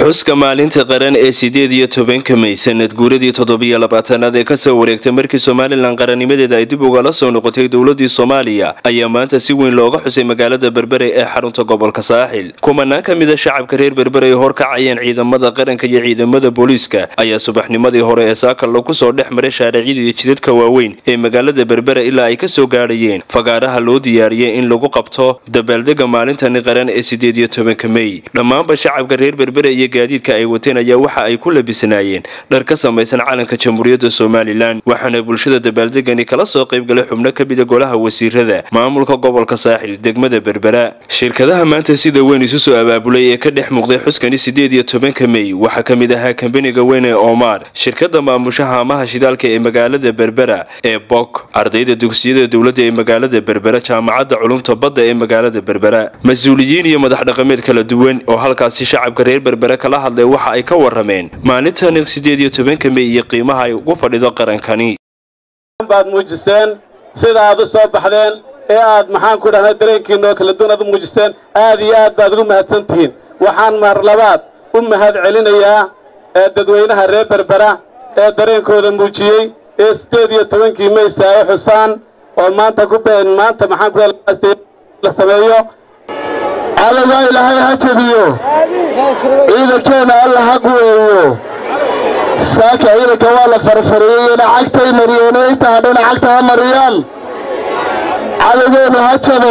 xuska maalinta qaran ee sideed iyo tobanka may sanad guuradii toddobiyo labaatanaad ee kasoo wareegtay markii somalilan qarannimadeeda ay dib ugala soo noqotay dowladii soomaaliya ayaa maanta si weyn looga xusay magaalada berbere ee xarunta gobolka saaxil kumanaan ka mida shacabka reer berbere ay horkacayeen ciidamada qaranka iyo ciidamada booliiska ayaa subaxnimadii hore ee saakal lagu soo dhex maray shaaracyada iyo jidadka waaweyn ee magaalada berbere ilaa ay kasoo gaadhayeen fagaaraha loo diyaariyey in lagu qabto dabaaldega maalintani qaran ee sideed iyo tobanka mey dhammaanba shacabka reer berbere iyo gaadiidka ay wateen ayaa waxa ay ku labisanaayeen dhar ka samaysan calanka jamhuuriyadda somalilan waxaana bulshada dabaaldegani kala soo qaybgalay xubno ka mida golaha wasiirada maamulka gobolka saaxil degmada berbera shirkadaha maanta sida weyn isu soo abaabulay ee ka dhex muuqday xuskani sideed iyo tobanka mey waxaa ka mid ahaa kambaniga weyn ee omar shirkada maamusha haamaha shidaalka ee magaalada berbera ee bok ardayda dugsiyada dowladda ee magaalada berbera jaamacadda culumta badda ee magaalada berbera mas-uuliyiin iyo madax dhaqameed kala duwan oo halkaasi shacabka reer berbere kala hadlay waxa ay ka warameen maalintani sideed iyo tobanka mey iyo qiimaha ay ugu fadhido qarankani baad muujisteen sida aad u soo baxdeen ee aad maxaan ku dhahna dareenkiina oo kala duwan aad u muujisteen aad iyo aad baad ugu mahadsan tihiin waxaan mar labaad u mahad celinayaa ee dadweynaha reer berbera ee dareenkooda muujiyey ee sideed iyo tobankii mey saayo xusaan oo maanta ku maanta maxaan ku la sameeyo allagaa ilaahay ha jabiyo ciidankeenna alla ha guweeyo saaka ciidanka waa la farfariyeyena cagtay mariyeen inta hadhana cagta ha mariyaan cadowgeennu ha jabo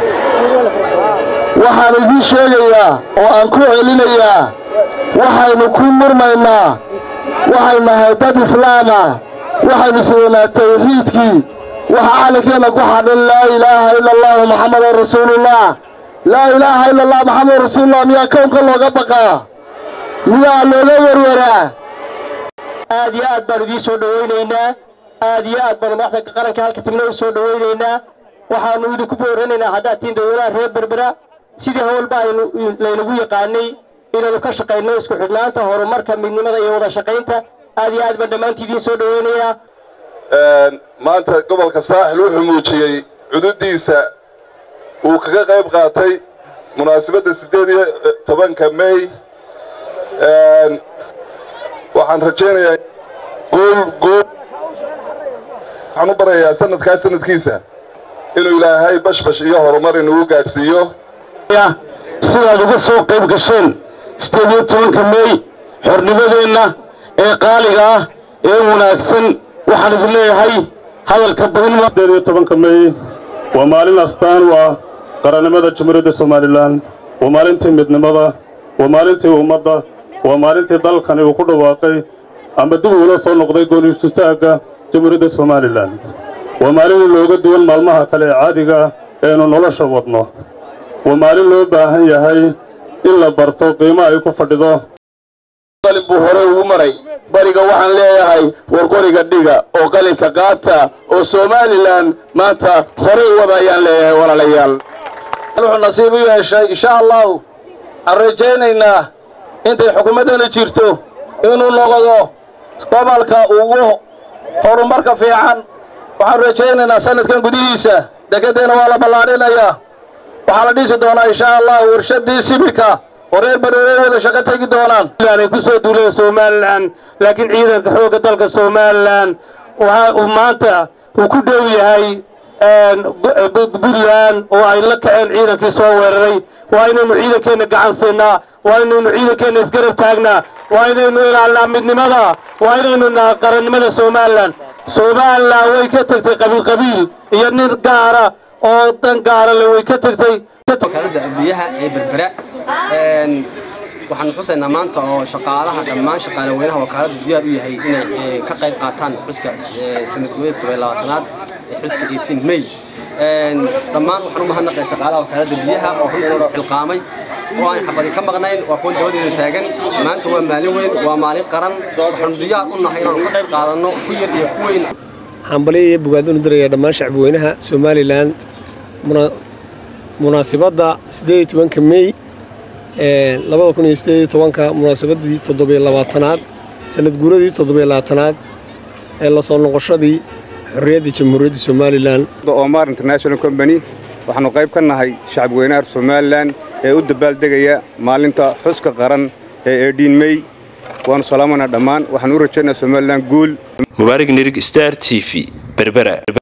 waxaan idiin sheegayaa oo aan ku celinayaa waxaynu ku murmaynaa waxaynu nahay dad islaama waxaynu sidanaa tawxiidkii waxa calankeenna ku xadhan laa ilaaha ila allahu maxamadan rasuulullah laa ilaaha ila allah maxamed rasuulullah miyaa kownka looga baqaa miyaa looga werwaraa aad iyo aad baanu idiin soo dhowaynaynaa aad iyo aad baanu madaxda qaranka halka tagna u soo dhowaynaynaa waxaanu idinku booranaynaa haddaad tihiin dadweynaha reer berbera sidii howlba aynu laynagu yaqaanay inaynu ka shaqayno isku xidhnaanta horumarka midnimada iyo wada shaqaynta aad iyo aad baan dhammaantii idiin soo dhowaynayaa maanta gobolka saaxil wuxuu muujiyey cududiisa uu kaga qayb qaatay munaasabadda siddeed iyo tobanka mey waxaan rajaynayaa gool gool waxaan u barayaa sanadkaa sanadkiisa inuu ilaahay bashbash iyo horumar inugu gaadhsiiyo sidaad uga soo qayb gasheen siddeed iyo tobanka mey xornimadeenna ee qaaliga ah ee wanaagsan waxaan idin leeyahay hadalka badin siddeed iyo tobanka mey waa maalin astaan u ah qarannimada jamhuuriyadda somalilan waa maalintii midnimada waa maalintii ummadda waa maalintii dalkani uu ku dhawaaqay ama dib uula soo noqday goonistaagga jamhuuriyadda somalilan waa maalin looga duwan maalmaha kale ee caadiga ah eenu nolosha wadno waa maalin loo baahan yahay in la barto qiimo ay ku fadhido qalin buu hore ugu maray bariga waxaan leeyahay war qoriga dhiga oo qalinka qaata oo somalilan maanta horey wada ayaan leeyahay walaalayaal wuxuu nasiib u yeeshay insha allahu aan rajaynaynaa intay xukuumaddana jirto inuu noqdo gobolka ugu horumarka fiican waxaan rajaynaynaa sanadkan gudihiisa dekeddeena waa la ballaadhinayaa waxaa la dhisi doonaa insha allahu warshadii sibirka oo reer bareere wada shaqo tegi doonaan ay ku soo duuleen somalilan laakiin ciidanka xoogga dalka somalilan waxa uu maanta uu ku dhow yahay puntland oo ay la kaceen ciidankii soo weeraray waa inaynu ciidankeenna gacan siinaa waa inaynu ciidankeenna isgarab taagnaa waa inaynu ilaalnaa midnimada waa inaynu naa qarannimada somalilan somalilan way ka tegtay qabiil qabiil iyo nin gaara oo dan gaara le way ka tegtay biyaha ee berbera waxaanu xusaynaa maanta oo shaqaalaha dhammaan shaqaale weynaha wakaalada diyaar u yahay inay ka qayb qaataan xuska sanadgooyada todoba labaatanaad ee xuska eighteen may dhammaan waxaan u mahadnaqay shaqaalaha wakaalada biyaha oo runtii isxilqaamay oo aan xabadi ka maqnayn waa kuwa dabadeeda taagan maanta waa maalin weyn waa maalin qaran waxaanu diyaar u nahay inaanu ka qayb qaadanno ku yar iyo ku weyn xambaliya iyo bogaadunu diraya dhammaan shacbweynaha somalilan munaasibadda siddeed iyo tobanka mey labada kun iyo siddeed iyo tobanka munaasabadii toddobiyo labaatanaad sanad guuradii toddobiyo labaatanaad ee la soo noqoshadii xorriyadda jamhuuriyadda somalilan omar international company waxaannu qayb ka nahay shacabweynaha somalilan ee u dabaaldegaya maalinta xuska qaran ee eedhiin mey waanu salaamanaa dhammaan waxaan u rajaynaa somalilan guul mubaarig nirig star t v berbera